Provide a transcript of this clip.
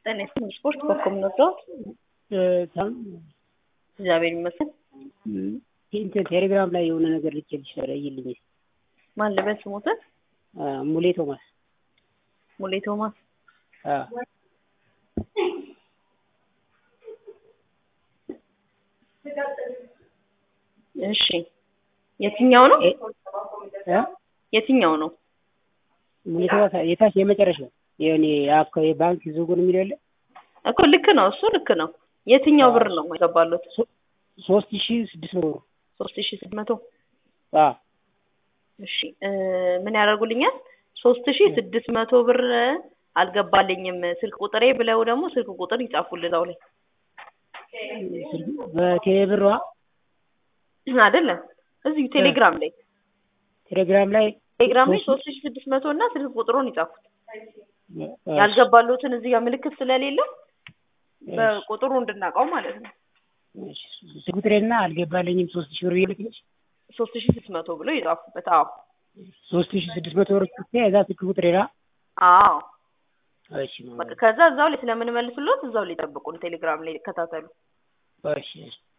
ጤና ይስጥልኝ ስፖርት በኮም ነግረውት እግዚአብሔር ይመስገን። እንትን ቴሌግራም ላይ የሆነ ነገር ልኬልሽ ይልኝ ማን ልበል ስሞትን? ሙሌ ቶማስ ሙሌ ቶማስ እሺ የትኛው ነው የትኛው ነው? ሙሌ ቶማስ የታች የመጨረሻው የኔ የባንክ ዝውውር የሚለው የለ እኮ ልክ ነው፣ እሱ ልክ ነው። የትኛው ብር ነው የገባሉት? ሶስት ሺ ስድስት መቶ ብር ሶስት ሺ ስድስት መቶ እሺ ምን ያደርጉልኛል? ሶስት ሺ ስድስት መቶ ብር አልገባልኝም ስልክ ቁጥሬ ብለው ደግሞ ስልክ ቁጥር ይጻፉልህ እዛው ላይ በቴሌ ብሯ አይደለም እዚሁ ቴሌግራም ላይ ቴሌግራም ላይ ቴሌግራም ላይ ሶስት ሺ ስድስት መቶ እና ስልክ ቁጥሩን ይጻፉት። ያልገባሉትን እዚህ ጋር ምልክት ስለሌለው በቁጥሩ እንድናውቀው ማለት ነው። ስልክ ቁጥሬና አልገባልኝም ሶስት ሺ ብር ይልክልሽ ሶስት ሺ ስድስት መቶ ብሎ ይጻፉበት። አዎ ሶስት ሺ ስድስት መቶ ብር ጽፌ እዛ ስልክ ቁጥሬና አዎ እሺ ከዛ እዛው ላይ ስለምንመልስሎት እዛው ላይ ጠብቁን። ቴሌግራም ላይ ይከታተሉ። እሺ